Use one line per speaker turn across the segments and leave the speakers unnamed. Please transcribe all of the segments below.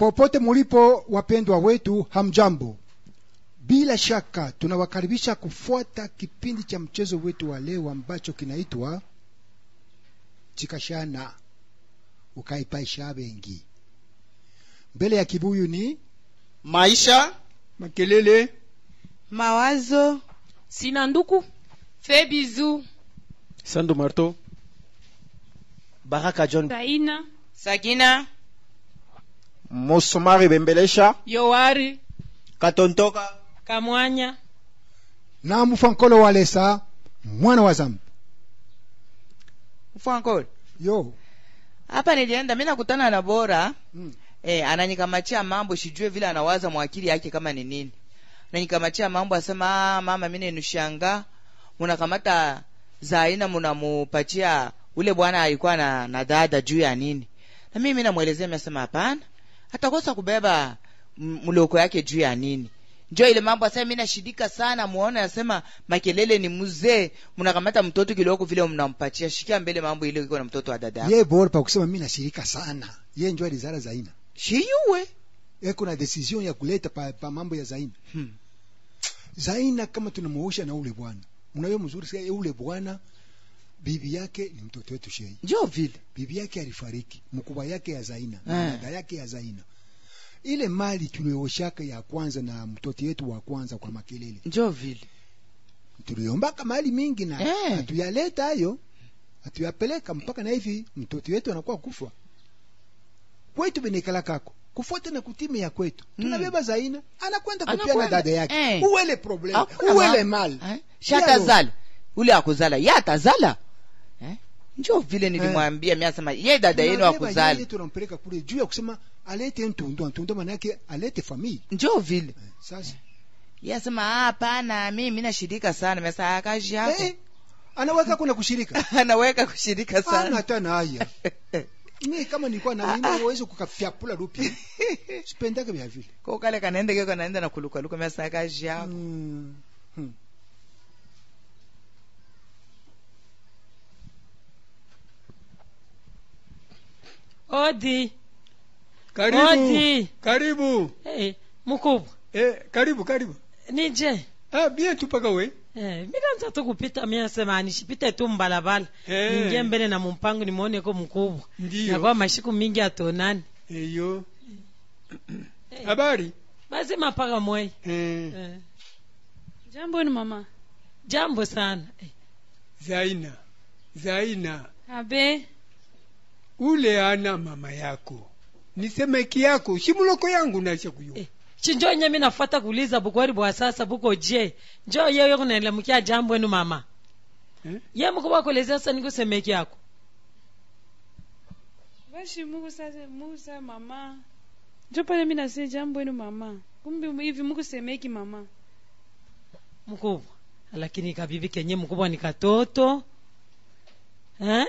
popote mulipo wapendwa wetu hamjambo bila shaka tunawakaribisha kufuata kipindi cha mchezo wetu wa leo ambacho kinaitwa chikashana ukaipaisha bengi mbele ya kibuyu ni
maisha
makelele
mawazo
sina nduku
Fais bisous.
sando marto
baraka john
Taina.
sagina
mosomari bembelesha
yowari
katontoka
kamwanya
na mfankolo wa lesa mwana wa zambi
mfankol
yo
hapa nilienda mi nakutana na bora
mm.
eh, ananikamachia mambo sijue vile anawaza mwakili yake kama ni nini ananikamachia mambo asema ah, mama mi nenushanga munakamata za aina munamupatia ule bwana alikuwa na, na dada juu ya nini na mimi namwelezea nasema hapana atakosa kubeba m- mloko yake juu ya nini njo ile mambo asema mi nashidika sana muone asema makelele ni mzee mnakamata mtoto kiloko vile mnampatia shikia mbele mambo ile iko na mtoto wa dada yako
ye bora pa kusema mi nashirika sana ye njo alizara zaina
shiyuwe
eko na decision ya kuleta pa, pa mambo ya zaina
hmm.
zaina kama tunamuosha na ule bwana unayo mzuri sasa ule bwana bibi yake ni mtoto wetu shei
njo vile
bibi yake alifariki mkubwa yake ya zaina
Eh.
na dada yake ya zaina ile mali tulioshaka ya kwanza na mtoto wetu wa kwanza kwa makelele
njo vile
tuliombaka mali mingi na
Eh.
hatuyaleta hayo hatuyapeleka mpaka na hivi mtoto wetu anakuwa kufa kwetu benekala kako kufuata na kutime ya kwetu
Mm.
tunabeba zaina anakwenda kupiana
Anakwenda.
dada yake
Eh.
uwele problem
Hakuna
uwele
ma-
mali
eh? shatazala ule akuzala ye atazala eh? njo vile nilimwambia mi asema ye dada yenu
Tunabeba
akuzala
yeye tunampeleka kule juu ya kusema alete ntundo ntundo maana yake alete famili
njo vile
Eh, sasa
ye asema "Ah, hapana mimi nashirika sana mesa akazi yako
eh, anaweka kuna kushirika
anaweka kushirika
ana
sana
hata na haya mi kama nilikuwa na mimi naweza kukafyapula rupi sipendake vya vile
ko kale kanaende keko naenda na kulukaluka mesa akazi yako
Mm. Hmm.
odi
karibu
Odi.
karibu
hey, mkubwa
eh, karibu karibu
nije
ah, bien tu paka we
Eh, mikanza tu kupita mia sema nishipite tu mbalabala
Eh.
ningie mbele na mumpango nimuone ko mkubwa
Ndiyo.
nakuwa mashiku mingi atonani
eyo
Eh.
habari
basi mapaka mwei
eh,
eh.
Jambo ni mama.
jambo sana eh.
zaina zaina
Abe.
ule ana mama yako nisemeki yako shimuloko yangu nasha kuyo
Eh. chinjo nye minafuata kuuliza bukwari bwa sasa buko je njo yeyo kunaelemukia jambo enu mama
eh?
ye mkubwa kuelezea sasa nikusemeki yako
Bashi Mungu sasa Mungu sasa mama. Njo pale mimi nasema jambo yenu mama. Kumbe hivi Mungu semeki mama.
mkubwa lakini kabibi kenye mkubwa ni katoto eh?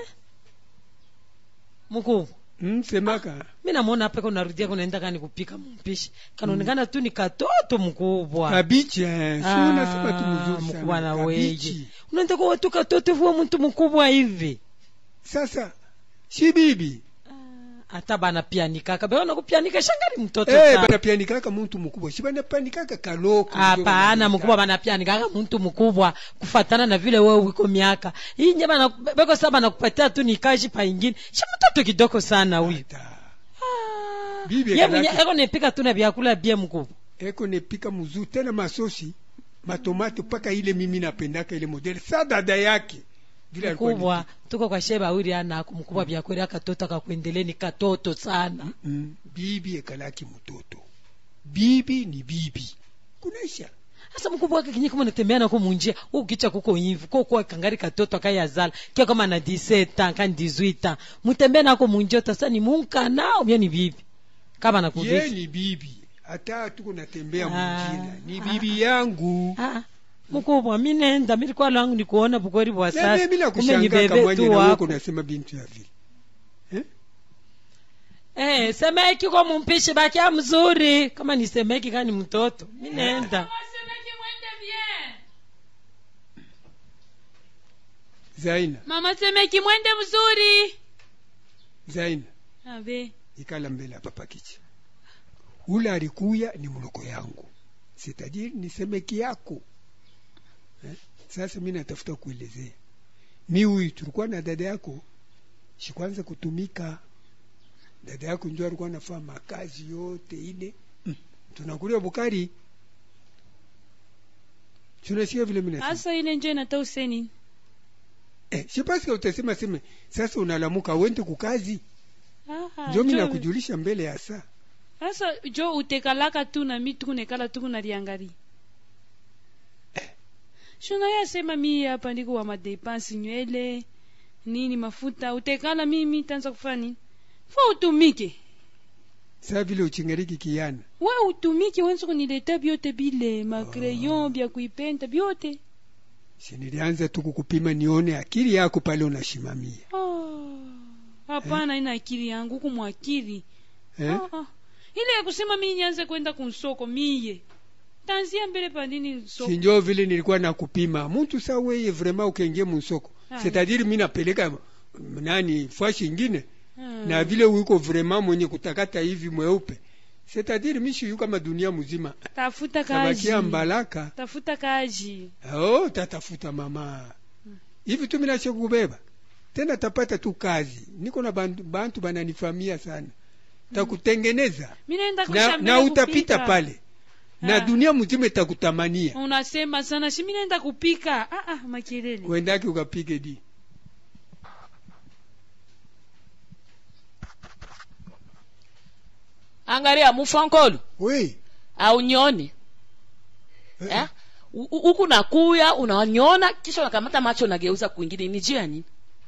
mkubwa
mm, semaka
mi namwona hapa kunarudia kunaenda kani kupika mpishi kanaonekana tu ni katoto mkubwa
kabichi eh, si
Ah,
unasema tu mzuri
mkubwa na
sana
weje
kabichi
unaenda kuwa tu katoto vuwa mtu mkubwa hivi
sasa si bibi
Ah, hata bana pianikaka beona kupianika shangari mtoto
eh,
sana
banapianikaka muntu mukubwa si banapianikaka kaloko ndio
hapana
banapianika.
mkubwa banapianikaka muntu mkubwa kufatana na vile wewe wiko miaka hii nye bana beko saa banakupatia tu nikaji pa ingine shi mtoto kidogo sana huyu
Ata.
Ah,
Bibi
ye
kalaki.
mwenye eko nepika tu na vyakula bie mkubwa
eko nepika mzuri tena masosi matomate mpaka ile mimi napendaka ile modele sa dada yake vile alikuwa
mkubwa tuko kwa sheba awiri anako mkubwa vyakweli akatoto akakuendeleni katoto sana
ni- mm, bibi ekalaki mtoto bibi ni bibi kunaisha
sasa mkubwa wake kinyi kama natembea nako munjia ukicha kuko hivi ko kwa kangari katoto akayazala kia kama na 17 kan 18 mutembea nako munjia tasa ni munka nao mia ni bibi kama
ye
nakuvishi
ni bibi hata tuko natembea
Ah,
munjila ni
ah,
bibi yangu
ah mkubwa mi nenda mi likuwa langu ni kuona bukweri bwa
na
sasa
mimi
kumbe
nakushanga
nibebe
kamwanya
tu
na wewe
wako
unasema bintu ya vile
eh semeki kwa mumpishi bakia mzuri kama ni semeki kani mtoto mi nenda
Semeki mwende bien.
zaina
Mama semeki mwende mzuri.
zaina
Abe.
ikala mbele hapa pakichi ule alikuya ni mloko yangu sitadiri ni semeki yako eh? Sasa mi natafuta kuelezea, mi huyu tulikuwa na dada yako shikwanza kutumika, dada yako njo alikuwa anafaa makazi yote ile mm. tunakulia Bukari, tunasikia vile mina
hasa ile njo inata useni
eh, sipaska utasema seme sasa unalamuka wende kukazi,
Aha,
njo mi
jo-
nakujulisha mbele ya saa
sasa jo utekalaka tu na mi tukunekala tukunaliangali shuna yasema mi hapa ndiko wa madepansi nywele nini mafuta utekala mimi tanza kufanya nini fa utumike
saa vile uchingariki kiana
we utumike wenza kunileta byote bile makreyon bya kuipenta byote
si nilianza tu kukupima nione akili yako pale unashimamia
Ah, hapana ina akili yangu huku mwakili
eh?
Ah, ah. ile ya kusema mi nianze kwenda kunsoko miye tanzia mbele pandini soko
sinjo vile nilikuwa nakupima muntu sa weye vrema ukengie musoko
Ah.
setadiri mi napeleka mm, nani fashi ingine
Ah.
na vile uiko vrema mwenye kutakata hivi mweupe setadiri mishiyu kama dunia mzima
tafuta kazi
tabakia mbalaka
tafuta kazi
oh, tatafuta mama hivi tu minashe kubeba tena tapata tu kazi niko na bantu, bantu bananifamia sana takutengeneza
mi naenda
na,
kushambele
na utapita
kupika.
pale na
Ah.
dunia mzima itakutamania
unasema sana si mi naenda kupika ah, ah, makelele
uendaki ukapige di
angalia mufankolo
oui
aunyoni eh? U- u- huku nakuya unanyona kisha unakamata macho unageuza kwingine ni juu ya nini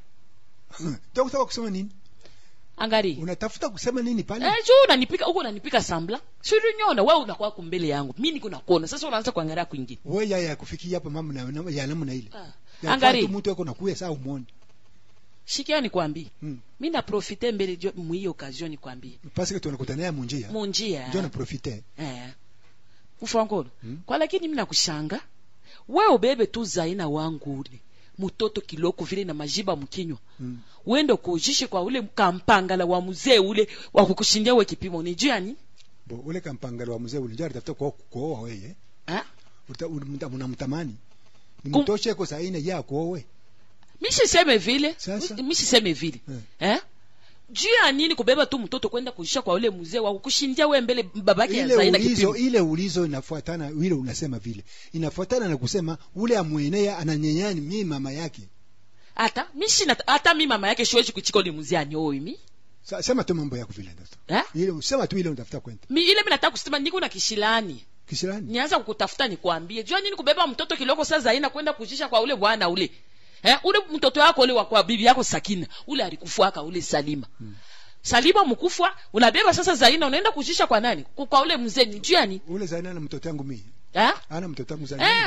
takutaka kusema nini
angalia
unatafuta kusema nini pale
Eh, juu unanipika huku unanipika sambla sirinyona wewe unakuwa kumbele yangu mi niko nakuona sasa unaanza kuangalia kwingine
we ya ya kufikia hapa mambo na- na- ya namna ile
Ah.
Ya
Angalia.
fatu mtu wako nakuya saa umwone
shikia nikwambie
Mm.
mi naprofite mbele jo- mwiyo occasion nikwambie
parce que tunakutania munjia
munjia
ndio na profite
eh. ufankolo
Mm.
kwa lakini mi nakushanga we ubebe tu zaina wangu ule mutoto kiloko vile na majiba mkinywa
Mm.
uende kuujishe kwa ule kampangala wa mzee ule wa kukushindia we kipimo ni juu ya nini
bo ule kampangalo wa mzee ule ndio alitafuta kwa kuoa wewe
eh?
Uta- unamta- unamtamani
Kum-
nimtoshe ko saina ya kuowe
mishiseme vile
Sasa?
mishiseme vile
Eh.
eh? juu ya nini kubeba tu mtoto kwenda kuisha kwa ule mzee wa kukushindia we mbele babake ya
ile
zaina
ulizo
kipimo
ile ulizo inafuatana ile unasema vile inafuatana na kusema ule amwenea ananyenyani mimi mama yake
hata mishina hata mi mama yake shiwezi kuchika ule mzee anyoi mi
Sa, sema tu mambo yako vile ndio
eh?
ile sema tu ile unatafuta kwenda
mi ile mi nataka kusema niko na kishilani
kisirani
nianza kukutafuta nikwambie jua nini kubeba mtoto kiloko saa zaina kwenda kujisha kwa ule bwana ule eh, ule mtoto wako ule wa kwa bibi yako sakina ule alikufuaka ule salima
Hmm.
salima mkufwa unabeba sasa zaina unaenda kujisha kwa nani Ku- kwa ule mzee ni juu ya nini
ule zaina na mtoto wangu mimi
eh?
ana mtoto wangu zaina
eh,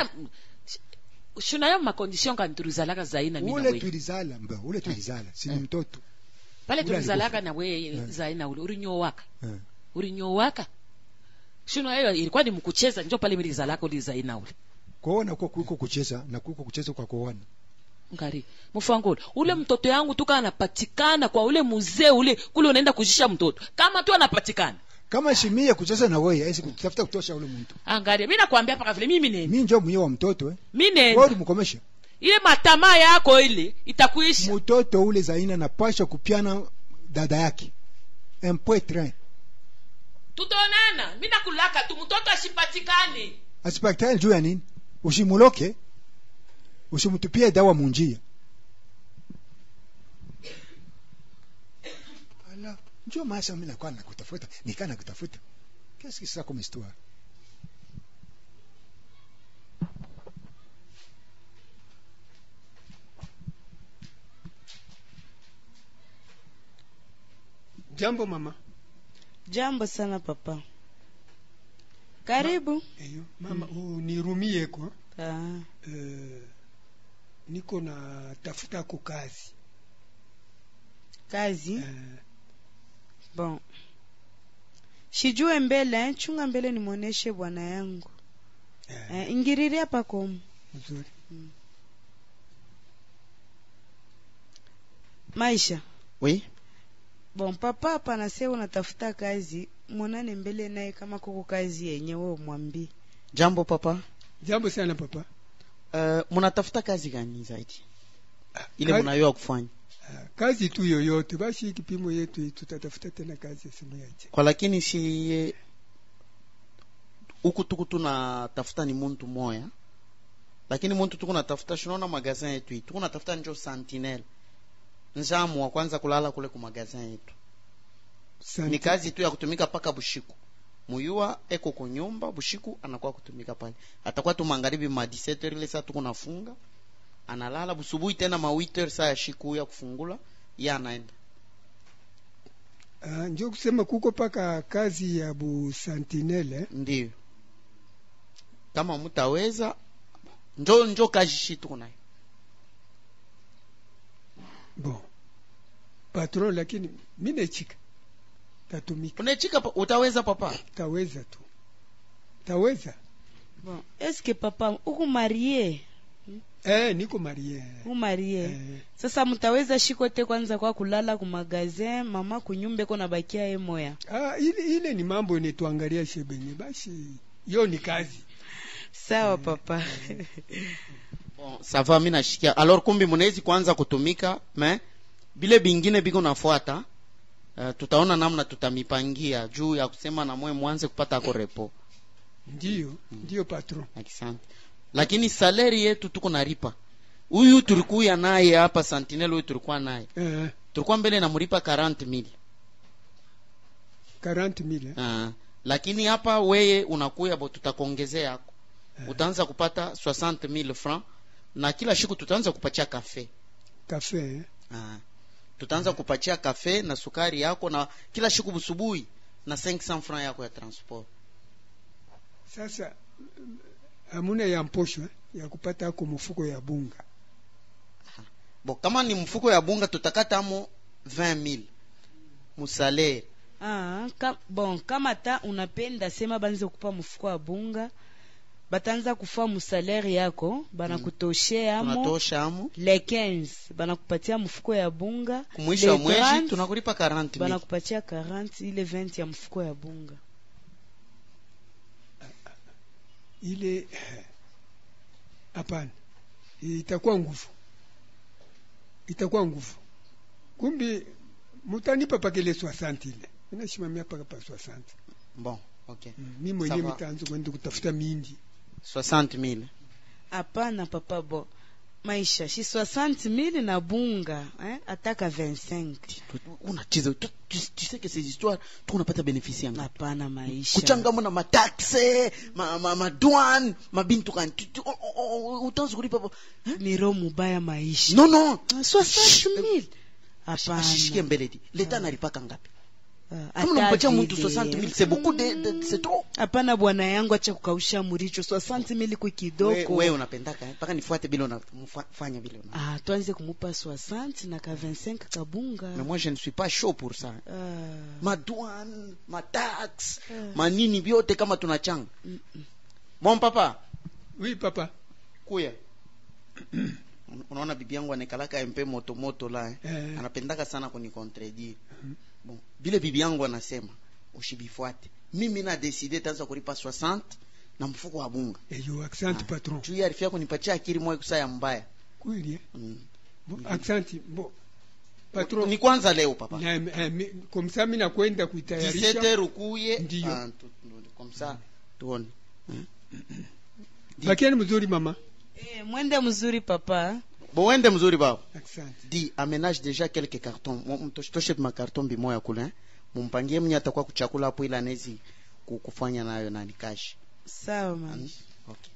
shunayo makondisyon kanturuzalaka zaina mi na
ule
we
tulizala mba ule tulizala si ni
Eh.
mtoto
pale
ule
tulizalaka
alikufa.
na we
Eh.
zaina ule ulinyowaka
eh.
ulinyowaka shunayo ilikuwa ni mkucheza njo pale milizalaka uli zaina ule
kuona kwa kuko kucheza na kuko kucheza kwa kuona
ngari mfangolo ule mtoto yangu tuka anapatikana kwa ule mzee ule kule unaenda kujisha mtoto kama tu anapatikana
kama shimia kucheza na wewe aisi kutafuta kutosha ule mtu
angaria mi nakwambia paka vile mimi nene
mimi ndio mwenyewe wa mtoto eh
mi
wewe
nene
ulimkomesha
ile matamaa yako ile itakuisha
mtoto ule zaina napasha kupiana dada yake un point train
tutaonana mi nakulaka tu mtoto asipatikane
asipakitani juu ya nini usimuloke usimtupie dawa munjia ala njoo maasa mimi nakuwa nakutafuta nikaa nakutafuta qu'est-ce que c'est ça comme histoire
jambo mama
jambo sana papa karibu
eyo mama unirumie kwa
ah.
eh, niko na tafuta ko kazi
kazi
eh,
bon shijue mbele eh, chunga mbele nimwoneshe bwana yangu
eh,
eh, ingiriria pakomu
mzuri
maisha
oui
bon papa hapa nase unatafuta kazi mwonane mbele naye kama kuko kazi yenye wewe umwambie
jambo papa
jambo sana papa
uh, munatafuta kazi gani zaidi ile
kazi-
munayoa kufanya
Ah, kazi tu yoyote basi kipimo yetu hii, tutatafuta tena kazi simu yaje
kwa lakini si huku tuku tunatafuta ni muntu moya lakini muntu tuku natafuta shinaona magazin yetu hii tuku natafuta njo sentinel njamu wa kwanza kulala kule ku magazin yetu ni kazi tu ya kutumika paka bushiku muyua eko kunyumba bushiku anakuwa kutumika pale atakuwa tu magharibi ma 17 ile saa tuko nafunga analala busubuhi tena ma 8 saa ya shiku ya kufungula ya anaenda
Ah, njo kusema kuko paka kazi ya bu sentinelle
ndio kama mutaweza njo njo kazi shi tuko nayo
bon patron lakini mi nechika tatumika
unechika pa, utaweza papa
taweza tu taweza
bon eske papa uku marie
eh, niko marie
uku marie
eh,
sasa mtaweza shikote kwanza kwa kulala ku magazin mama kunyumba iko nabakia ye moya
ah, ile, ile ni mambo yenye tuangalia shebenye basi yo ni kazi
sawa papa
bon, sava mi nashikia alors kumbi munawezi kuanza kutumika me bile bingine biko nafuata uh, tutaona namna tutamipangia juu ya kusema na mwe mwanze kupata ako repo
ndiyo ndiyo patron
asante lakini saleri yetu tuko naripa huyu tulikuya naye hapa sentinel huyu tulikuwa naye
eh,
tulikuwa mbele namlipa 40 mil
40 mille
uh, lakini hapa weye unakuya bo tutakuongezea yako utaanza kupata 60 mil franc na kila siku tutaanza kupatia kafe
kafe eh.
uh, tutaanza kupatia kafe na sukari yako na kila siku busubuhi na 500 franc yako ya transport
sasa hamuna ya mposho eh, ya kupata ako mfuko ya bunga
bo kama ni mfuko ya bunga tutakatamo 20 mil musalere
ah, ka, bon kama ta unapenda sema banze kupa mfuko wa bunga bataanza kufa musalere yako banakutoshea amo
tunatosha amo
le 15 banakupatia mfuko ya bunga
kumwisho
Le
wa mwezi
30,
tunakulipa 40 mil
banakupatia 40 ile 20 ya mfuko ya bunga
ile eh, hapana itakuwa nguvu itakuwa nguvu kumbi mutanipa pakele 60 ile minashimamia paka pa 60
bon okay
mm. mi mwenyewe
Sawa.
mitaanza kwenda kutafuta mindi
60 mil
hapana papa bo maisha shi 60 mili na bunga eh? ataka 25
unacheza tu, tu, tu sais que ces histoires tu unapata benefice yanga
hapana maisha
kuchangamo na mataxe ma, ma, madouane mabintu kan tu- tu- o- o- o- utaanza kulipa po-
ni roho mubaya maisha
non non
60 mili
ashikie
hapana
mbele di leta analipaka ngapi
Ah,
kama
hata
unampatia mtu
vile.
60 mil c'est beaucoup de, de c'est trop
hapana bwana yangu acha kukausha muricho 60 mili kwa
we,
kidogo
we unapendaka eh? mpaka nifuate vile unafanya vile una
ah, tuanze kumupa 60 na ka 25 kabunga
mais moi je ne suis pas chaud pour ça
ah,
madouane mataxe
Ah.
manini vyote kama tunachanga
mm, mm.
bon papa
oui papa
kuya unaona bibi yangu anaekalaka mpe moto moto la eh?
eh,
anapendaka sana kunikontredire bon vile bibi yangu anasema ushibifuate mimi na deside tanza kulipa 60 na mfuko wa bunga
eyo accent patron
juu arifia kunipatia akili moyo kusaya mbaya
kweli eh?
mm.
bon, accent bon patron
ni kwanza leo papa
na, eh, mi- komsa mi nakwenda
17
kuitayarisha
ukuye
Ndiyo.
ah, tu- tu- comme ça tuone
bakiani mzuri mama
eh, mwende mzuri papa
bon wende mzuri baba
accent
di aménage déjà quelques cartons toshe makarton bimoya kule eh? mumpangie mwenye atakuwa kuchakula hapo ili anezi ku- kufanya nayo nani kashi
sawa maisha
okay.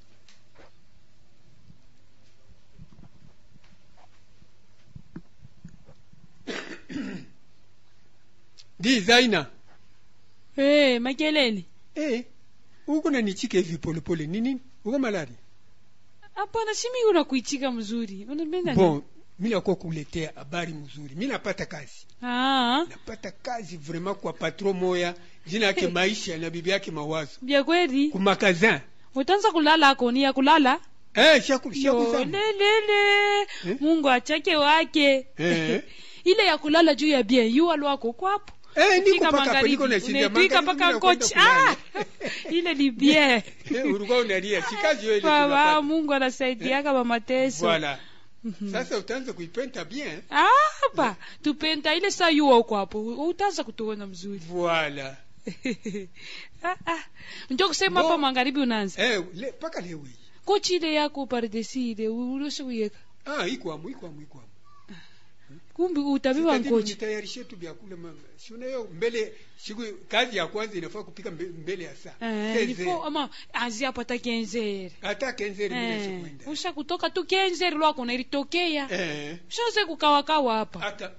di zaina
hey, makelele
eh, uko nanichika hivi polepole nini uko malari
hapana shimi unakuichika mzuri unapenda
bon mi nakuwa kuletea habari mzuri mi napata kazi
ah,
napata kazi vraiment kwa patron moya jina yake maisha na bibi yake mawazo
vya kweli
kumakazin
utaanza kulala akoni ya kulala
eh, shaku, shaku
Yo,
sana.
lelele
Eh?
mungu achake wake
Eh.
ile ya kulala juu ya bien yu alwako kwapo
Eh, niko
Fika
paka hapo, niko
magharibi,
nashinda
unaitwika
magharibi,
paka
nakwenda
kochi
kulala.
ah! ile ni bien
Eh, ulikuwa unalia sikazi hiyo ile
baba
tunapata.
mungu anasaidiaka bamateso
Voilà. Sasa utaanza kuipenta bien.
apa tupenda ile saa yuwa uko hapo utaanza kutuona mzuri
Voilà.
ah, ah. njo kusema
Bo-
hapa magharibi unaanza
Eh, le, paka leo hii.
kochi ile yako pardesi ile urusi kuyeka
Ah, iko amu, iko amu, iko amu.
kumbi utabiba
Sitadili
nkochi
nitayarishe tu vyakula mama. Si unayo mbele siku kazi ya kwanza inafaa kupika mbe- mbele ya saa.
Eh,
Seze.
ilifo ama anzia hapo hata kenzeri
Hata kenzeri mimi
Eh,
sikwenda.
usha kutoka tu kenzeri lwako nailitokea
Eh.
ushaze kukawakawa hapa
Hata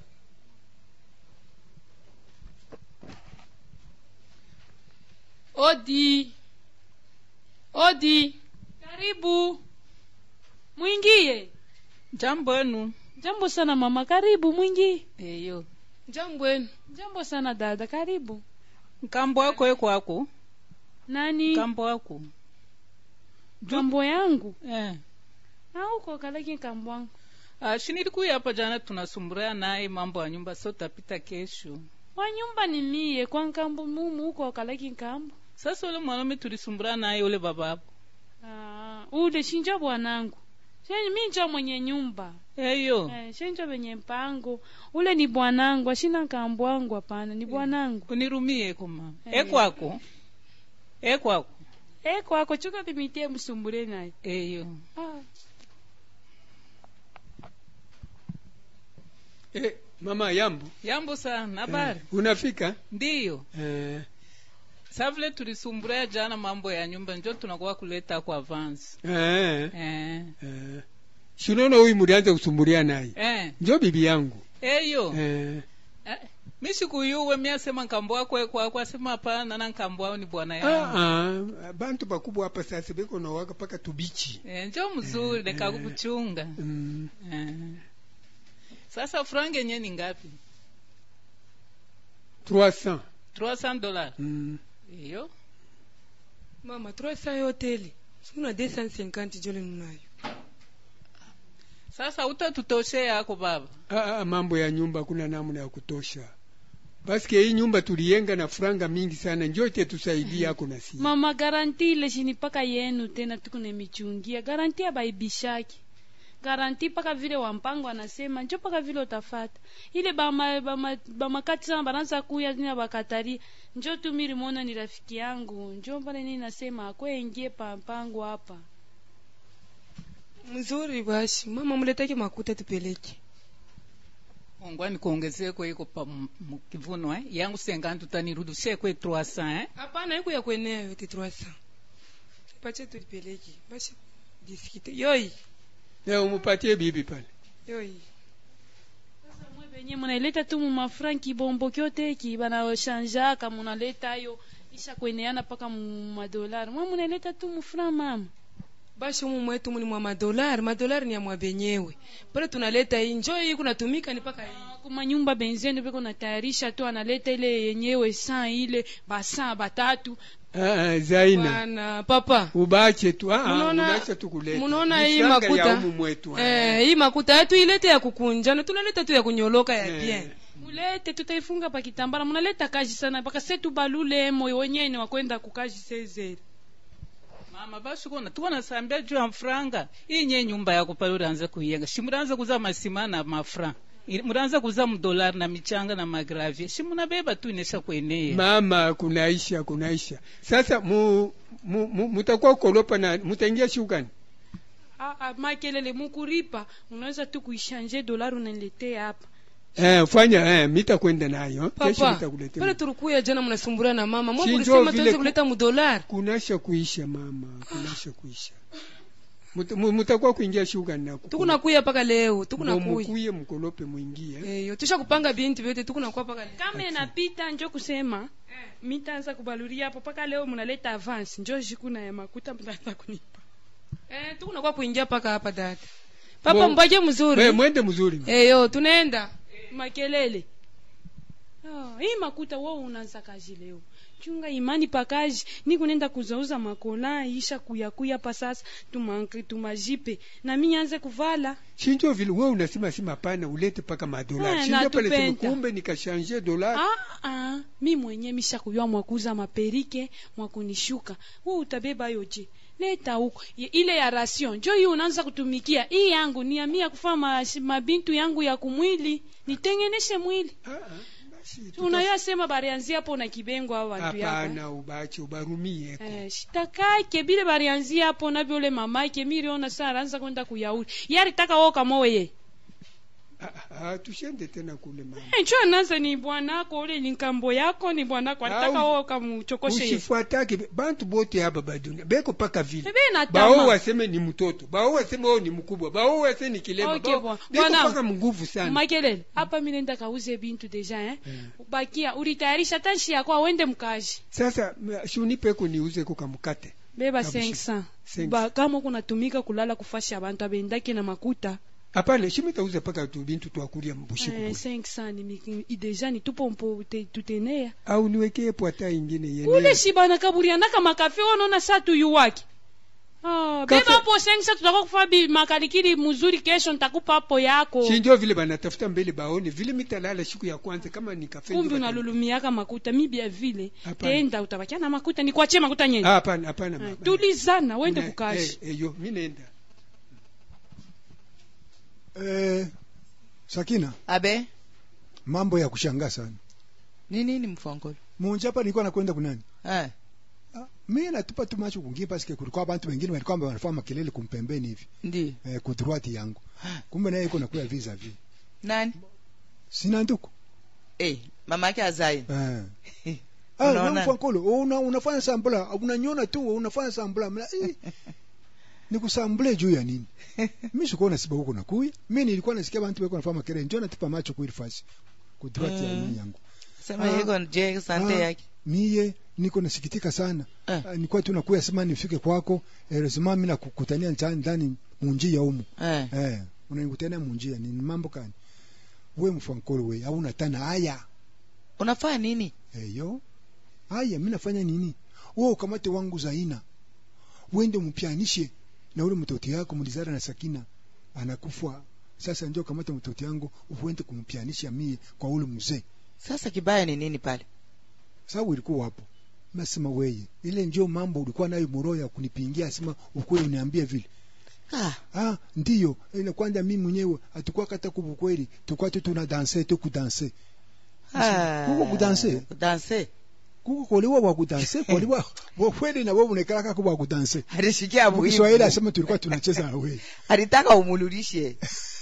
odi odi karibu mwingie
jambo enu
jambo sana mama karibu mwingie
eyo
jambo enu jambo sana dada karibu
nkambo wako eko ako
nani
nkambo wako
kambo yangu
eh.
auko kalaki kambo wangu
Ah, shinilikuya hapa jana tunasumburia naye mambo ya nyumba so tapita kesho
wa nyumba ni mie kwa nkambo mumu uko kalaki nkambo
sasa ule mwanaume tulisumburia naye ule babapo
Ah, ule shinjo bwanangu Shenye mi njo mwenye nyumba
eyo
eh, shenjo venye mpango ule ni bwanangu ashina nkambo wangu hapana ni bwanangu
unirumie koma
Eh.
ekwako ekwako
eh kwako chuka timitie msumbure naye
eyo
ah.
eh, mama yambo.
yambo sana habari
Eh, unafika?
ndiyo
Eh.
sa vile tulisumburia jana mambo ya nyumba njo tunakuwa kuleta kwa avance
Eh.
eh.
Eh. Si unaona huyu mlianza kusumbulia naye.
eh.
Njo bibi yangu.
eyo
Eh.
Eh, mi sikuyuwe mi asema nkambo wako ekwako asema hapana na nkambo wao ni bwana yangu
Ah, ah, bantu bakubwa hapa sasa beko na waka paka tubichi.
eh, njo mzuri
Eh,
nekakukuchunga
Mm.
eh. sasa frange yenye ni ngapi
300.
300 dollars
Mm.
iyo
mama 300 yote ile sikuna 250 jole nunayo
sasa utatutoshe yako baba
Ah, ah, mambo ya nyumba kuna namna ya kutosha. Basi hii nyumba tuliyenga na franga mingi sana, njoo ite tusaidie yako na si.
mama garanti ile shini paka yenu tena tukune michungia garanti abaibishaki garanti paka vile wampango anasema njo paka vile utafata ile bama bama bamakati sana bananza kuya tina bakatari njo tu milimona ni rafiki yangu njo pale nini nasema akwengie pa mpango hapa
mzuri basi mama muletake makuta tupeleke
ongwani kuongezeko iko pa m- m- kivuno eh? yangu sengantu tanirudishie kwe 300 eh?
hapana iko ya kuenea yote 300 pache tulipeleke basi diskite yoi
Na umupatie bibi pale.
yoi
sasa mwe benye munaileta tu mumafranki bombo kyoteki banashanjaka munaleta ayo isha kweneana paka mumadolari mwe munaileta tu mufra mama
basi umu mwetu muni mwa madolari madolari ni ya mwa benyewe pale tunaleta hii njoo hii kunatumika ni paka hii
kuma nyumba benzeni beko natayarisha tu analeta ile yenyewe saa ile basaa batatu
Ah, ah, Zaina.
bana papa
Ubache tu. Ah, ah,
Munaona-
unaacha tu kuleta.
munaona
Ni
hii
franga
makuta?
ya umu mwetu.
eh, hii makuta yetu ilete ya kukunjana tunaleta tu ya kunyoloka ya
Eh.
bien
mulete tutaifunga pa kitambala munaleta kazi sana mpaka setu balule moyo wenyewe wakwenda kukazi sezeri
mama basi kona tuko nasambia juu ya mfranga iyi nye nyumba yako pale ulianza kuiyenga shi mulianza kuza masima na mafra I- mulianza kuza mdolari na michanga na magravie shi munabeba tu inesha kweneye
Mama kunaisha kunaisha. Sasa mu, mu, mu mutakuwa kolopa na mutaingia shukani.
ah, ah, makelele mukuripa unaweza tu kuishanje dolari unaniletea hapa
Eh, fanya eh, mita kwenda nayo. Kesho
papa
nitakuletea.
pale tulikuya jana mnasumbura na mama mwa
Si
mulisema
njoo vile
tuweze
ku-
kuleta mudolari
kunasha kuisha mama kunasha kuisha Muta- mu- mutakuwa kuingia shuga na
tukunakuya paka leo tukunakuya
mukuye mkolope mwingie
eyo tusha kupanga bintu vyote tukunakuwa paka leo
kama inapita njo kusema mitaanza kubaluria hapo mpaka leo munaleta avance njo jikuna ya makuta mtaanza kunipa
eh tukunakuwa kuingia paka hapa dada papa
Bo-
mbake
We,
mzuri
mwende mzuri
eyo tunaenda
makelele Ah, hii makuta wewe unaanza kazi leo chunga imani pakaji ni kunenda kuzauza makola isha kuyakuya pa sasa tumanke tumajipe na mi anze kuvala
shinjo vile wewe unasema si mapana ulete paka madola
Eh,
shinjo pale sema
natupenda.
kumbe nikashanje dola
ah, ah, mi mwenye misha mwakuza maperike mwakunishuka we utabeba yoje leta huko Ye- ile ya ration njo hii unaanza kutumikia hii yangu ni ya mia kufaa ma, mabintu yangu ya kumwili nitengeneshe mwili unayasema barianzia hapo na kibengo au watu yako
hapana ubache ubarumie
Eh, shitakake bile barianzia hapo na vyole mamake miriona saa aranza kwenda kuyauli yaritaka wo kamowe
Ah, tushende tena kule mama
ncho anaza ni bwanako ule ni nkambo yako ni bwanako alitaka
Au-
wo kamuchokoshe ye.
usifuatake bantu bote hapa badunia beko paka vile
Bebe na
bao
tamaa.
waseme ni mtoto bao waseme wao ni mkubwa bao waseme ni kilema
Okay,
bao-
bwana.
beko
Bwana-
paka mnguvu sana
makelele hapa mi nenda kauze bintu deja eh? bakia ulitayarisha tanshi yako awende mkaji
sasa m- shunipeko niuze kukamukate
beba
Kabisa.
500
500.
ba kama kunatumika kulala kufasha abantu abendake na makuta
hapana shimitauze paka tu bintu twakulia mbushiku
eh, 500 ni miki- i- deja ni tupo mpo te- tutenea
au niwekee pwata ingine
ule
yenyewe
shibana kaburianaka makafe wanaona saa tuyu wake Ah,
Kafe-
beba hapo sengsa tutaka kufa bi makalikili mzuri kesho nitakupa hapo yako
shinjo vile banatafuta mbele baone vile mitalala siku ya kwanza kama ni kafe
kumbi
ndio bata-
unalulumiaka makuta mibia vile
Hapana.
tenda utabakia na makuta nikuachie makuta nyeni
Ah, hapana hapana mama.
tulizana wende
Na-
kukashi
eh, eh, yo mi nenda
eh, sakina
abe
mambo ya kushangaa sana
ni nini mfongolo
munje hapa nilikuwa nakwenda kunani
eh.
mi natupa tu macho kungie paske kulikuwa bantu wengine walikuwa wanafanya makelele kumpembeni hivi
ndi
eh, kudruati yangu kumbe naye iko nakuya visa vi
nani
sina nduku
eh, mama yake azai
eh.
Unaona?
Ah, mfankolo una, unafanya sambula unanyona tu unafanya sambula Mla, eh, nikusambule juu ya nini mi sikuwa nasiba huko nakuya mi nilikuwa nasikia bantu weko nafanya makelele njo natupa macho kuili fasi kudruati ya
Mm.
nini yangu
sema
Ah,
yeko je sante
ah,
yake
miye niko nasikitika sana
Eh.
Ah, nilikuwa tu nakuya sema nifike kwako eh, lazima mimi nakukutania ndani ndani munjia humu
eh.
eh unanikutania munjia ni mambo kani we mfankolo we au natana haya
unafanya nini
eyo haya mimi nafanya nini wewe ukamate wangu zaina uende mpianishe na ule mtoto yako mlizara na sakina anakufa sasa ndio kamate mtoto yangu uende kumpianisha mie kwa ule mzee
sasa kibaya ni nini pale
sababu ilikuwa hapo nasema weye ile ndio mambo ulikuwa nayo moroho ya kunipingia sema ukweli uniambie vile
ah.
ah ndiyo ile kwanza mimi mwenyewe atakuwa kata kubukweli tukwa tu tuna danse tu kudanse
Ah.
kuko kudanse
kudanse
kuko kolewa wa kudanse kolewa wa kweli na wewe unaikala kaka kwa kudanse
alishikia
Kwa
muhimu.
Kiswahili asema tulikuwa tunacheza na wewe
alitaka umululishe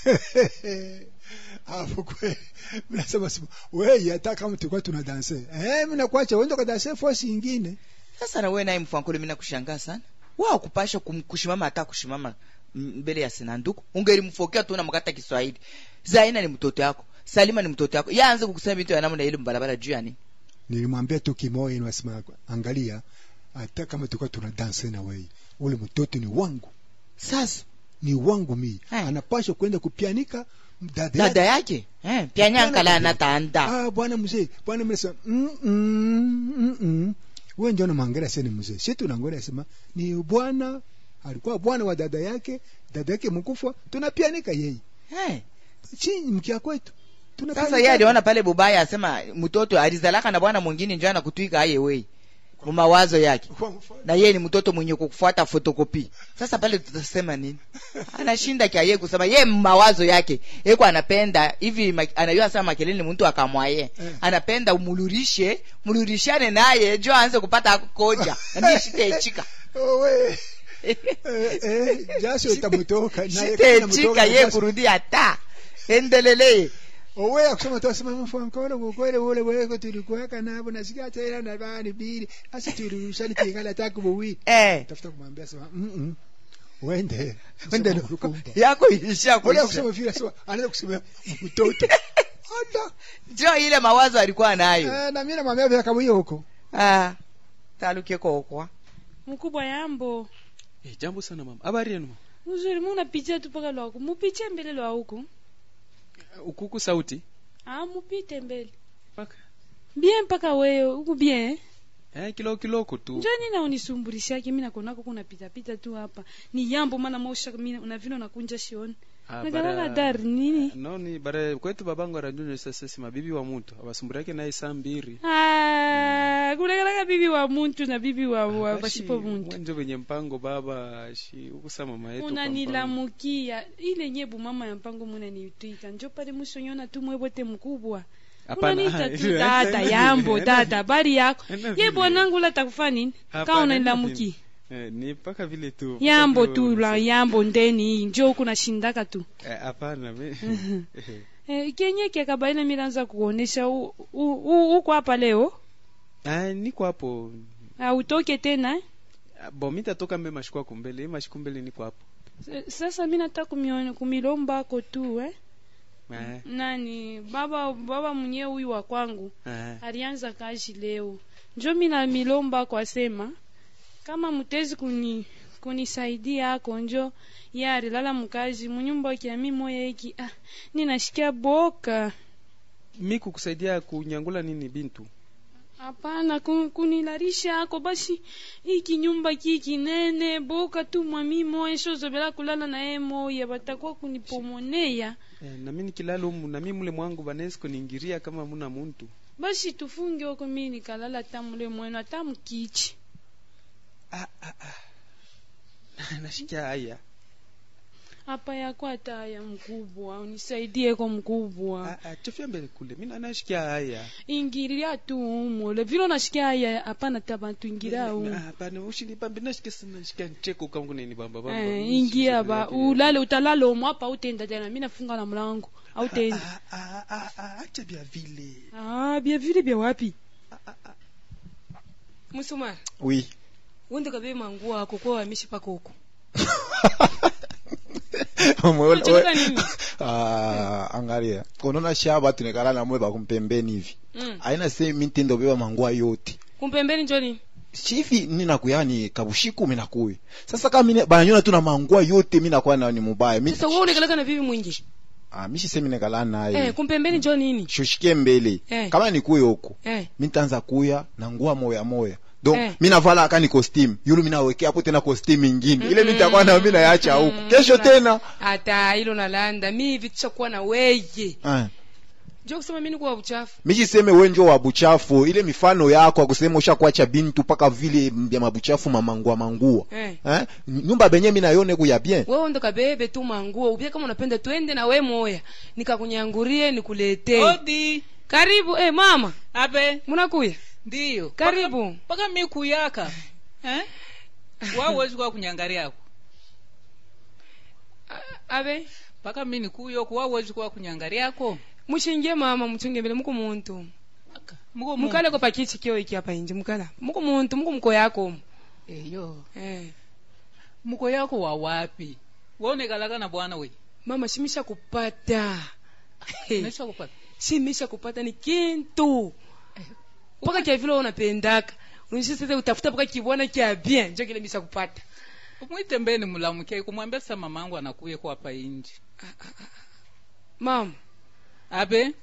hapo kweli mimi nasema sema wewe hata kama tulikuwa tuna danse eh mimi nakuacha uende kwa danse force nyingine
sasa na wewe naye mfankule mimi nakushangaa sana wao kupasha kum- kushimama hata kushimama m- mbele ya sinanduku ungelimfokea tu unamkata Kiswahili Zaina ni mtoto yako Salima ni mtoto yako yeye aanze kukusema vitu ya namna ile mbarabara juu yani
nilimwambia tu kimoyo nasema angalia hata kama tulikuwa tuna danse na wewe ule mtoto ni wangu
sasa
ni wangu mimi
Eh.
anapaswa kwenda kupianika dada
dada yake eh pia nyankala
Hapana,
anataanda
ah bwana mzee bwana mimi nasema mm mm mm, mm. wewe ndio unamwangalia sasa ni mzee sisi tunaangalia sema ni bwana alikuwa bwana wa dada yake dada yake mkufa tunapianika yeye
eh
chini mkia kwetu
sasa yeye aliona pale bubaya asema mtoto alizalaka na bwana mwingine njoo anakutwika aye wewe kwa mawazo yake na yeye ni mtoto mwenye kufuata fotokopi sasa pale tutasema nini anashinda kia yeye kusema yeye mawazo yake yeko anapenda hivi ma- anajua sasa makelele mtu akamwaye
Eh.
anapenda umulurishe mulurishane naye jo aanze kupata koja na shitechika
owe eh, eh, jasho itamutoka naye kama
shitechika
inamutoka
yeye
jasho.
kurudi hata endelele
owe akusema tu asema mfankolo kukwele ule weko tulikuweka nabo nasikia tena na bani bili asi tulirushani tingala taku buwi
eh
tafuta kumwambia sema mm mm wende wende nukumba
yako ilisha
Wale
kuisha
kusema vile sema anaenda kusema mtoto Ada.
jo ile mawazo alikuwa nayo
Eh, na mimi namwambia vile kama hiyo huko
ah taluke kokwa
mkubwa yambo
Eh, jambo sana mama habari yenu mama?
mzuri munapitia tu paka lwaku mupiche mbele lwa huku
ukuku sauti
ah mupite mbele bien mpaka wewe huku bien
eh, kiloko kiloko tu
njo nina unisumburishake mi nakonako kuna pitapita tu hapa ni yambo mana mausha mi na vile unakunja shioni
Ah,
nagalala
bara-
dari nini
noni bara kwetu babangu aranjonyo sasa si mabibi wa mutu abasumburiake naye saa mbiri
Ah, kulekalaka bibi wa muntu na bibi wa, wa
Bashi,
bashipo muntu
mwenjo venye mpango baba shi ukusa mama yetu kwa mpango.
unanilamukia ile nyebu mama ya mpango munanitwika njo pale musonyona tu mwebote mkubwa
Hapana,
unaniita tu
hivi-
tata
hivi-
yambo
hivi-
tata habari yako
hivi-
ye
hivi-
bwanangu la takufa nini
Hapana,
kaa unanilamukia
hivi- eh, ni mpaka vile tu
yambo
mpaka
tu
vile
la yambo ndeni njo huku nashindaka tu
Eh, hapana mi-
eh, kenye kiakabaina milanza kuonesha u- u- u- uko hapa leo
Ah, niko hapo
autoke tena eh?
Ah, bo mitatoka mbe mashiku ako mbele mashiku mbele niko hapo
S- sasa mi nataka kumione- kumilombako tu eh?
Eh,
nani baba baba mwenyewe huyu wa kwangu
eh.
alianza kazi leo njo mina milomba kwa sema kama mutezi kuni kunisaidia ako njo ye alilala mkazi munyumba kiami moya iki ah, ninashikia boka
mi kukusaidia kunyangula nini bintu
hapana ku- kunilarisha ako basi iki nyumba ki kinene boka tu mwami moya shozobela kulala naye moya batakuwa kunipomoneya
eh, nami nikilala umu nami mule mwangu banawezi kuningiria kama muna muntu
basi tufunge oko mi nikalala tamule mwenu ata mkichi
nashikia haya
hapa yako hata ya mkubwa unisaidie ko mkubwa
Ah, ah, chofia mbele kule mi nanashikia haya
ingiria tu umole vile unashikia haya hapana tabantu ingiria umu
Ah, hapana ushinipambe nashikia sana nashikia ncheko kangu nini bamba bamba
eh,
Mi
ingia
sisi
ba
yake.
ulale utalala umu hapa utenda tena mi nafunga na mlango autenda
Ah, ah, ah, acha bia vile
ah, bia vile bia wapi
musumari
oui
wende kabe manguo ako kwa wamishi pako huko
Mwe-
Unacheka nini?
Ah, angalia unaona sha batu nekala namwe bakumpembeni hivi
Mm.
aina se mitindo beba mangua yote
kumpembeni njoni
shivi ninakuya ni kabushiku minakuya sasa kama mine bananyona tu na mangua yote minakuwa na ni mubaya mi
sasa wewe unakalaka na bibi mwingi
ah mishi se minekala naye
eh kumpembeni njoo nini
shushikie mbele
Eh.
kama nikuye huko
eh
mitanza kuya na ngua moya moya donc
Eh.
minavala aka ni costume yulu minawekea hapo tena costume ingine ile mitakuwa na mina yacha huko kesho tena
hata hilo nalanda mi hivi tushakuwa na weye
ah.
njoo kusema mimi niko wa uchafu
michiseme wenjo wa buchafu ile mifano yako akusema ushakuacha bintu paka vile vya mabuchafu mamangua mangua
eh
eh? nyumba benye minayone kuya bien
wewe ndo kabebe tu manguo ubie kama unapenda twende na we moya nikakunyangurie nikuletee
odi
karibu eh mama
abe
munakuya
ndiyo
Karibu.
Paka- paka mi kuyaka eh? wawezi kwa kunyangaria yako
abe
paka mi nikuyoku wawezi kwa kunyangaria yako
mushingie mama muchunge mbele muko muntu
muko
mukale ko pakichi kio iki hapa inje mukala muko muntu muko mko yako
eyo
eh
muko yako wa wapi waonekalaka na bwana we
mama shimisha kupata
Nimesha kupata
shimisha kupata ni kintu mpaka kia vile unapendaka unisha sasa utafuta mpaka kibwana kia bien njo kile misha kupata
umwite mbeni mulamuke kumwambia sa mamangu anakuye kwa hapa inji
mama
abe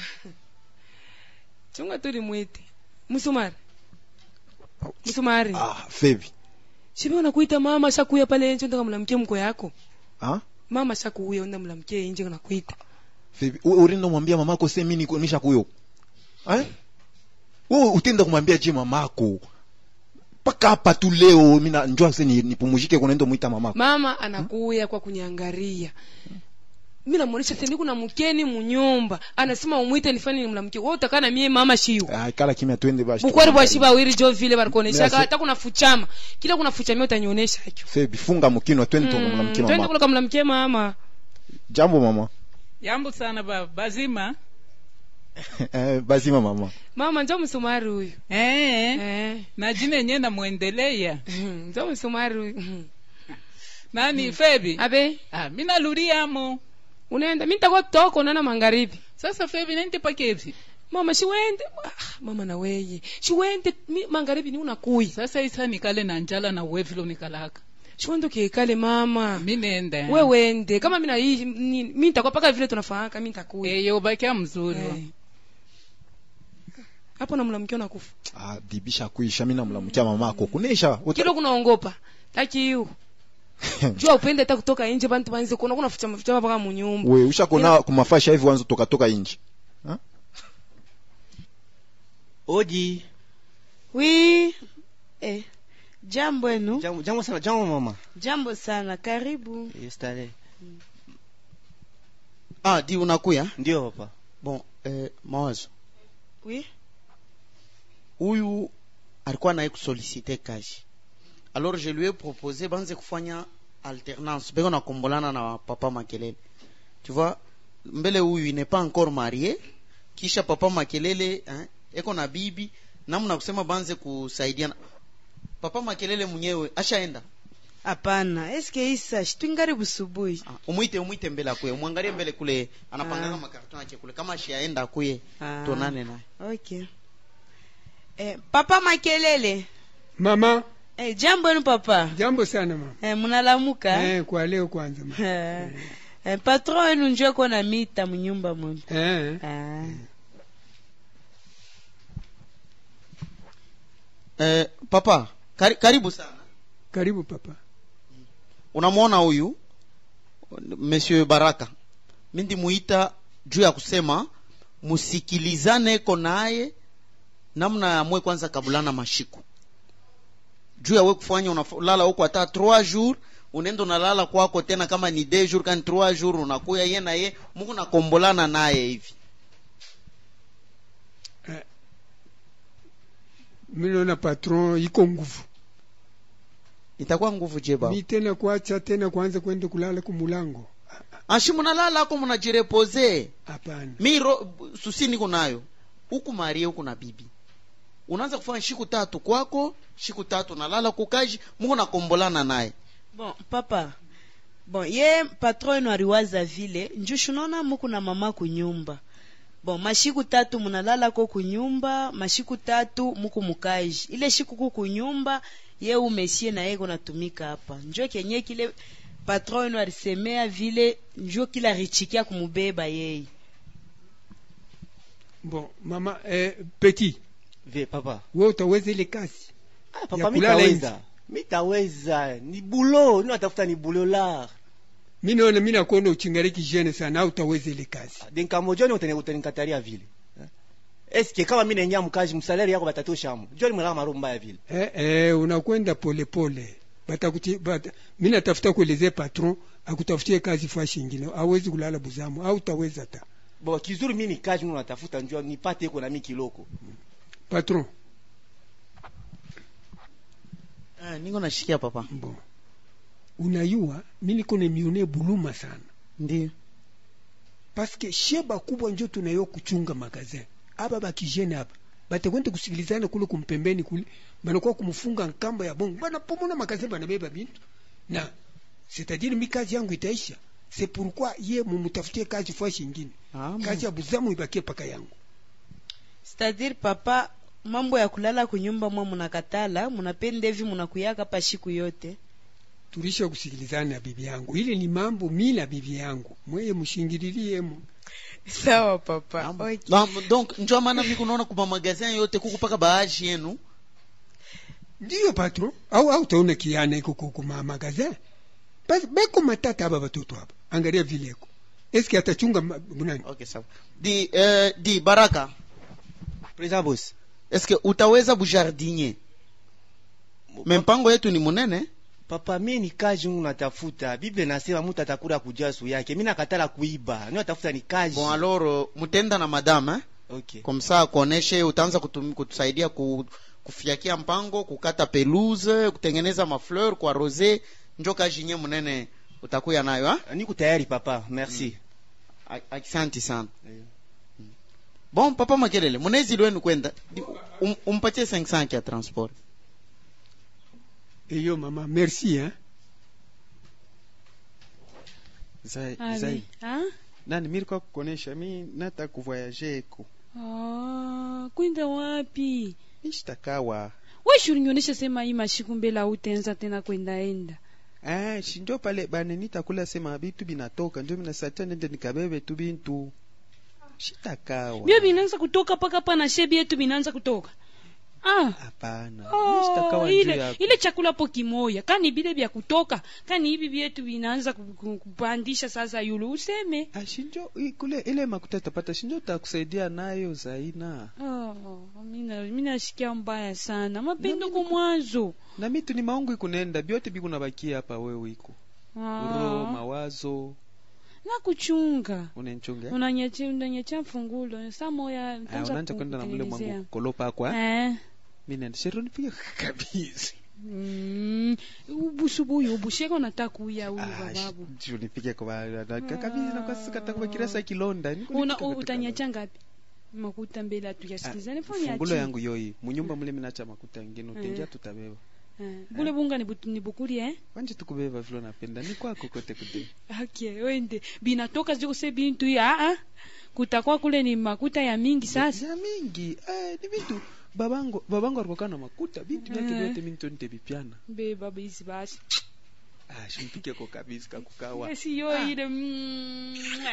chunga tuli mwite musumari musumari
ah, febi
shibe unakuita mama shakuya pale nje ndaka mlamkie mko yako
ah?
mama shakuya unda mlamkie nje unakuita
febi u- urindo mwambia mamako se mini nisha kuyo eh? wewe utenda kumwambia je mamako paka hapa tu leo mina njua se ni- nipumuzike kunaenda mwita mamako
mama anakuya kwa kunyangaria mi namuonesha teni kuna mkeni munyumba anasema umwite nifanye nimlamkie wewe utakaa na mie mama shiyo
ah, kala kimya twende bashi
bukwari bwa shiba wiri jo vile barikuoneshaka
Mira,
hata kuna fuchama kila kuna fuchamia utanionyesha hicho
febi funga mkino twende
Mm,
tukamlamkie
twende
mama
kula kamlamkie mama
jambo mama
yambo sana baba bazima
eh, bazima mama
mama njo msumari huyu
eh,
eh.
na jina yenyewe namwendeleya
njo msumari huyu
nani febi
abe
ah, minaluriamo
unaenda mi nitakuwa toko nana magharibi
sasa febi nente pakevi
mama shiwende ah, mama na weye shiwende mi magharibi ni unakuya
sasa isa nikale na njala na wevilo nikalaka
shiwende ukiekale mama
mi nende
we wende kama mina hii ni- mi nitakuwa paka vile tunafahaka mi nitakuya
eyo bakia mzuri
Eh. hapo namlamkia nakufa
ah bibisha kuisha mimi namlamukia mamako kunesha uta-
kilo kunaongopa taki hiyo jua upende hata kutoka nje bantu banze kuona kuna fucha fucha mpaka munyumba
we ushakona kumafasha hivi wanzo toka toka inji
Oji.
wi eh, jambo enu
Jambo, jambo sana, jambo mama.
jambo sana karibu
Yestare.
ah di unakuya
Ndio papa.
bon eh, mawazo
wi
huyu alikuwa naye kusolicite kazi alors je lui ai proposé banze kufanya alternance beko nakombolana na papa makelele tu vois mbele huyu il n'est pas encore marié kisha papa makelele hein, eko na bibi namna kusema banze kusaidiana papa makelele mwenyewe ashaenda
hapana eske isa shitwingari busubuhi
ah, umwite umwite mbele akuye umwangalie mbele kule anapangana
Ah.
makarton yake kule kama ashaenda akuye
Ah.
tonane naye
okay eh, papa makelele
mama
eh, jambo enu papa
jambo sana mama
eh, munalamuka
eh, kwa leo kwanza mama
eh, eh, patron wenu njo eko na mita munyumba mwenu
eh.
ah.
eh, papa kari, karibu sana
karibu papa
unamwona huyu monsieur baraka mindi muita juu ya kusema musikilizane ko naye namna ya mwe kwanza kabulana mashiku juu ya we kufanya unalala huko hata 3 jours unaenda unalala kwako tena kama ni 2 jours kani 3 jours unakuya ye na ye muku nakombolana naye hivi
mi naona patron iko nguvu
itakuwa nguvu je baba
mi tena kuacha tena kuanza kwenda kulala kumulango
ashi munalala ako munajirepose
hapana
mi ro, susi niko nayo huku marie huku na bibi unaanza kufanya shiku tatu kwako shiku tatu nalala kukaji muko nakombolana naye
bon papa bon ye patron wenu aliwaza vile njushu naona muku na mama kunyumba bon mashiku tatu munalala ko kunyumba mashiku tatu muku mukaji ile shiku ku kunyumba ye umesie na yeko natumika hapa njo kenye kile patron wenu alisemea vile njo kila richikia kumubeba yeye
bon mama eh, petit
Ve papa.
we utaweza ile kazi
Ah,
Ya
papa
kulala
mitaweza. Mitaweza. Ni bulo, ni natafuta ni bulo la.
mi naona mi nakuona uchingariki jene sana au utaweza ile kazi
Dinkamojoni utani utanikataria vile. Eh? Eske kama mimi naingia mkazi msalari yako batatosha mu. Joni mlala maro mbaya vile.
eh, eh, unakwenda polepole batakuti bata, mi natafuta kuelezea patron akutafutie kazi fashi ingine awezi kulala buzamu au utaweza ta
Bo kizuri mimi ni kazi mimi natafuta njoo nipate iko na mimi kiloko.
patron
ah, niko nashikia papa
bon unayua mi niko nemione buluma sana
ndio
paske sheba kubwa njo tunayo kuchunga magazin aba bakijene aba batakwenda kusikilizana kule kumpembeni kule banakuwa kumfunga nkamba ya bongo banapomona magazin banabeba bintu na c'est-à-dire mi kazi yangu itaisha c'est pourquoi ye mumutafutie kazi fashi ingine
ah,
kazi ya buzamu ibakie paka yangu
c'est-à-dire papa mambo ya kulala kunyumba mwa munakatala munapenda hivi munakuyaka pa shiku yote
tulisha kusikilizana na bibi yangu ile ni mambo mi na bibi yangu mweye mushingililiemo
sawa papa okay.
Ba- donc njo maana mi kunaona kuma magazin yote kuku paka baaji yenu
ndiyo patron au au taona kiana iko kukuma magazin basi beko matata aba batoto aba angalia vileko eske atachunga ma- bunani
okay sawa di eh, di baraka
President boss.
eske utaweza bujardinier me mpango yetu ni munene
Papa mimi ni kazi mimi natafuta. Biblia inasema mtu atakula kujasu yake. Mimi nakatala kuiba. Mimi natafuta ni kazi.
bon alors euh, mutenda na madame eh?
Okay.
comme ça akuoneshe utaanza kutum, kutusaidia ku, kufiakia mpango kukata pelouse kutengeneza mafleur kwa rose njo kazi nye munene utakuya nayo ha?
Niko tayari papa. Merci.
A- asante sana bon papa makelele munezi lwenu kwenda Di- um, umpatie 500 ya transport
eyo mama merci hein
Zai,
Allez.
zai.
Ah?
Nani mimi kwa kukonesha mimi nataka kuvoyager eko.
Ah, kwenda wapi
Nishtakawa.
weshi ulinionyesha sema hii mashiku mbele autenza tena kwendaenda
Ah, si ndio pale bane nitakula sema bitu binatoka ndio minasatia nende nikabebe tu bintu. shitakawa
bia binaanza kutoka paka pa na shebi yetu binaanza kutoka ah.
hapana
Oh,
shitakawa njuu
ile,
yako
ile chakula po kimoya kani bile vya kutoka kani hivi vyetu vinaanza ku- ku- kupandisha sasa yulu useme
ashinjo i- kule ile makuta tapata shinjo takusaidia nayo zaina
oh, mina minashikia mbaya sana mapendo kwa mwanzo
na mitu ni maungu ikunenda byote bikunabakia hapa wewe iko uro
ah.
mawazo
nakuchunga
unenchunga
unanyecha unanyecha mfungulo saa moya
Ah,
nitaanza
unaanza kwenda na mule
kukutengenezea.
mwangu kolopa kwa
eh.
mi nenda shero nipige kabisa
Mm, ubusubuyu ubusheko nataka kuya huyu
Ah,
bababu
sh- nipige kwa kabisa na kwa sika takuwa kirasa kilonda Niko
una
nipika katika-
utanyacha ngapi makuta mbele atuyasikizane
fungulo yangu yoyi munyumba mule minacha makuta ngine utengia
Eh.
tutabeba
bule bunga nibu- nibukulie eh?
wanje tukubeba vile napenda ni kwako kote kude
okay wende binatoka zikuse bintu hii ah ah kutakuwa kule ni makuta ya mingi sasa
ya mingi eh, ni vitu babango babango alikuwa na makuta bintu vyake
Eh.
vyote mimi ndo nitabipiana
be baba hizi basi
ah shimpike kwa kabisa kakukawa
si yo ile mm,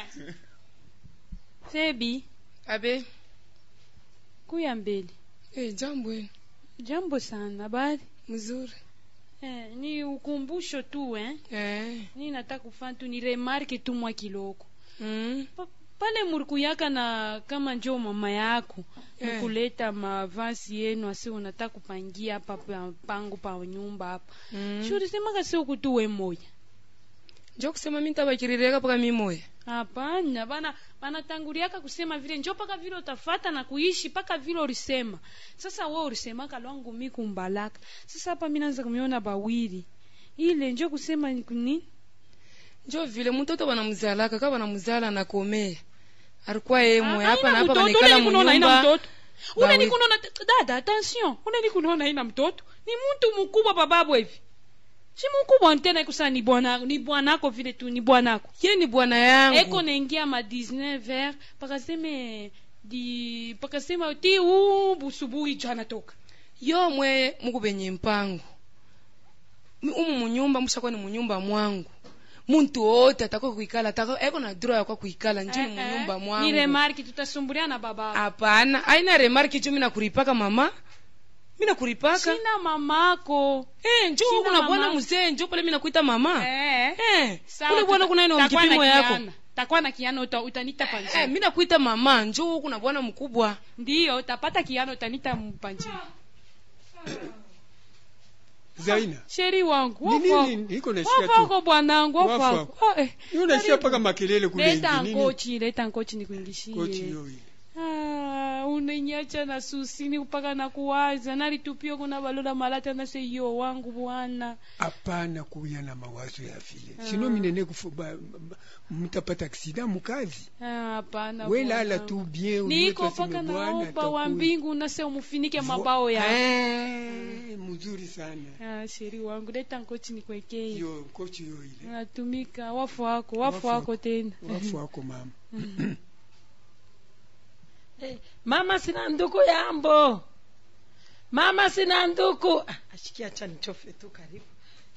sebi
abe
kuya mbele
eh, jambo eh.
jambo sana habari
mzuri
eh, ni ukumbusho tu eh?
eh.
ni nataka kufanya tu ni remarke tu mwa kiloko
mm.
pa, pale murikuyaka na kama njo mama yako
Eh.
mkuleta mavasi yenu asi unataka kupangia hapa pa- pangu pa nyumba hapa
mm.
shurisemaka si ukutuwe moya
njo kusema mi ntabakirireka paka mi moya
hapana bana banatanguriaka kusema vile njo paka vile utafata na kuishi paka vile ulisema sasa we ulisemaka lwangu mi kumbalaka sasa hapa mi naanza kumiona bawili ile njo kusema ni nini
njo vile mtoto banamuzalaka ka banamuzala nakomea alikuwa yeye moya hapa na hapa
mtoto
banikala
ule nikunaona haina
munyumba
mtoto ule
Bawi-
nikunaona dada attention ule nikunaona haina mtoto ni mtu mkubwa bababu hivi si mkubwa tena ikusa ni bwana ni bwanako vile tu ni bwanako
ye ni bwana yangu
eko naingia ma 19 vers pakaseme di pakasema ti u busubuhi jana toka
yo mwe mukubenye mpango Mi- umu munyumba mushakuwa ni munyumba mwangu muntu wote ataka kuikala ataka eko na droit yakwa kuikala njo ni munyumba
ni
mwangu
remarki tutasumbulia na baba
hapana aina remarki jo mina kuripaka mama mina kuripaka
sina mamako
eh, njo
Sina
kuna bwana
mama.
mzee njo pale mina kuita mama
eh.
eh,
Sawa,
kule bwana
tuta-
kuna ino
takuwa na
mkipimo yako
kiana. takuwa na kiano uta, utanita panjini
eh, mina kuita mama njo kuna bwana mkubwa
ndiyo utapata kiano utanita mpanjini
zaina
sheri wangu
Ni
wafako.
nini iko nasikia tu
wafako bwanangu
Wafako.
wafako Ah, eh.
Ni unasikia paka makelele kule
leta
nje, nini?
nkochi leta nkochi nikuingishie
Kochi yoyi.
Ah, unenyacha na susini mpaka na kuwaza nalitupio kuna balola malata na seyo wangu bwana
hapana kuya na mawazo ya vile
Ah.
sino minene kufu ba- ba- mtapata aksida mukazi
Ah, hapana
we lala
bwanangu.
tu bien
niko
uliwe twaseme
paka
bwana
naomba wa
atakuya.
mbingu nase umufinike
Vo-
mabao ya
Eh, mzuri sana
ah, sheri wangu leta nkochi nikwekee
yo kochi yo ile
natumika wafu wako wafu
Wafu
wako tena
wafu wako mama
Eh, mama sina nduku yambo mama sina nduku Ah, ashikia acha nichofe tu karibu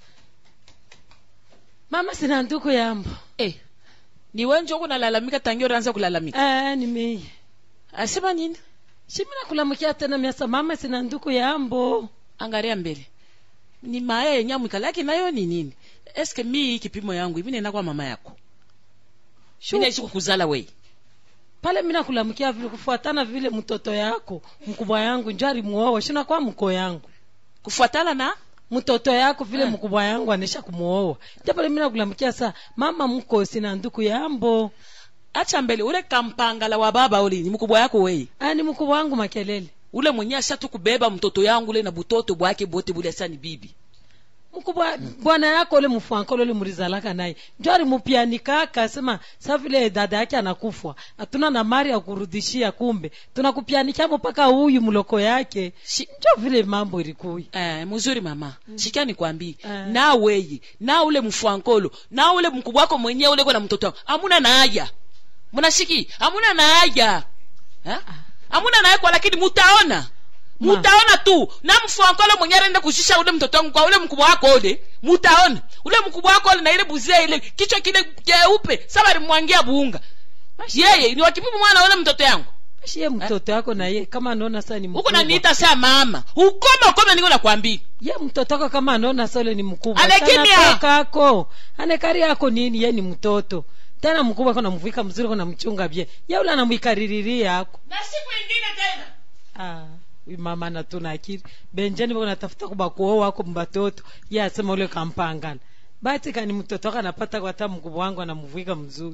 mama sina nduku yambo
eh, ni wewe njo kunalalamika tangia unaanza kulalamika
ah, nimei
asema nini
shimina kulamukia tena miasa mama sina nduku yambo
angalia mbele ni maya yenye amwikalaki nayo ni nini eske mi kipimo yangu ivi nenda kwa mama yako mi naishi kukuzala wei
pale mina kulamukia vile kufuatana vile mtoto yako mkubwa yangu njo alimuoa shina kwa mko yangu
kufuatana na
mtoto yako vile mkubwa yangu anesha kumuoa ndio pale mina kulamukia saa mama mko sina nduku yambo
acha mbele ule kampangala wa baba uli ni mkubwa yako wei
ah, ni mkubwa wangu makelele
ule mwenye ashatu kubeba mtoto yangu ule na butoto bwake bote bule asa ni bibi
mkubwa bwana yako ule mfuankolo ule mulizalaka naye njo alimupianikaka asema sa vile dada yake anakufwa hatuna na mari ya kurudishia kumbe tunakupianikia mpaka huyu mloko yake njo vile mambo ilikuya
eh, mzuri mama mm. shikia nikwambii
Eh.
na weyi na ule mfuankolo na ule mkubwa wako mwenyewe ule na mtoto wangu amuna na haja mnashiki amuna na haja Eh? amuna na kwa lakini mutaona mutaona tu na mfuankolo mwenyewe anaenda kushusha ule mtoto wangu kwa ule mkubwa wako ule mutaona ule mkubwa wako ule na ile buzia ile kichwa kile keupe saba alimwangia buunga yeye ni wakipimu mwana ule mtoto yangu
basi ye mtoto yako na ye kama anaona saa ni
huko
mkubwa
naniita saa mama ukome ukome niko nakwambia
ye mtoto wako kama anaona saa ule ni mkubwa
Ale
Sana
kimya!
toka ako anekari yako nini ye ni mtoto tena mkubwa ako namvika mzuri ako namchunga bie ye ule anamwikaririria ako
na siku ingine tena
ah, huyu mama natuna akili benjani bako natafuta kuba kuoa wako mbatoto ye asema ule kampangana bati kani mtoto wako anapata kwa hata mkubwa wangu anamvika mzuri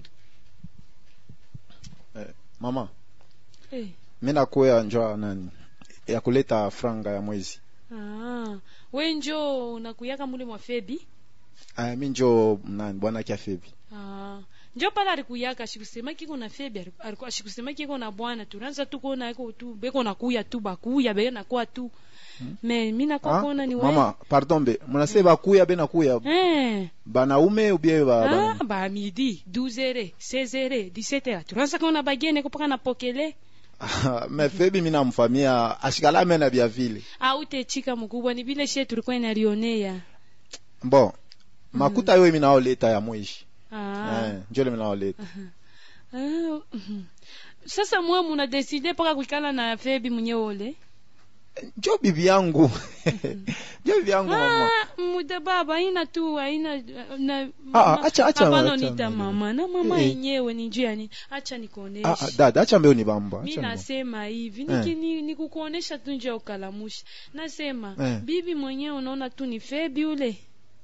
eh, mama
Eh.
mi nakuya njwa nani ya kuleta franga ya mwezi
Ah, we njo unakuyaka mule mwa febi
aya mi njo nani bwana kia febi
Ah, njo pale alikuyaka shikusema kiko na febi aliku- aliku- shikusema kiko na bwana tunaanza tu kuona iko tu beko nakuya tu bakuya beko nakuwa tu me mi nakuwa
Ah,
kuona ni we
mama pardon be munase bakuya be nakuya
eh
banaume ubie ba,
ah
ba,
ba midi 12 heures 16 heures 17 heures tunaanza kuona bagene ko paka napokele
me febi mi namfamia ashikala mena bia vile
au utechika mkubwa ni vile shie tulikuwa inalionea
bon makuta yo mi naoleta ya mwishi
ah
eh, njole mi naoleta
Ah, mhm. sasa mwe muna deside mpaka kuikala na febi mwenye ole
njo bibi yangu njo bibi yangu mama
Ah, muda baba haina tu haina na
Ah, ah, acha- acha-
hapana
acha
nita
mbele.
mama na mama
Eh.
yenyewe ni juu ya nini acha
ah, ah,
nikuoneshe
dada acha mbeo ni bamba
mi
acha ni bamba.
nasema hivi
Eh.
niki- ni- nikukuonesha tu njia ya ukalamusha nasema
Eh.
bibi mwenyewe unaona tu ni febi ule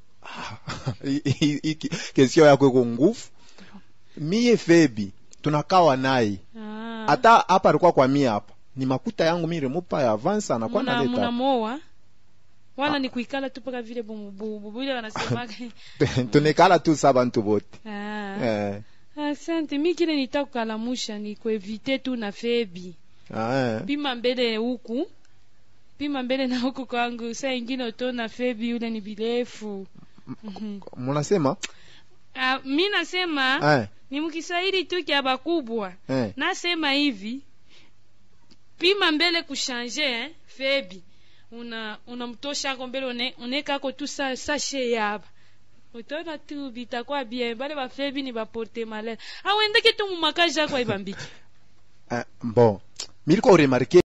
I- i- i- kesio yako iko nguvu miye febi tunakawa naye
Ah.
hata hapa alikuwa kwa mie hapa ni makuta yangu mi remupa ya avance anakuwa
Muna-
naleta
munamoa wala ni kuikala tu mpaka vile bububu ile wanasemaga
tunekala tu sa bantu bote
Ah.
eh,
asante mi kile nitakukalamusha ni kuevite tu na febi
ah, eh.
pima mbele huku pima mbele na huku kwangu saa ingine utona febi yule ni birefu Mhm.
munasema
Ah, mi nasema
eh,
ni mkiswahili tu kya bakubwa
eh.
nasema hivi pima mbele kushanje eh, febi una unamtoshako mbele une- unekako tu sa, sashe yaba utona tu bitakuwa bien bale bafebi ni baporte malere awendeke tu mumakaji ako aibambiki
eh, bon miliko remarke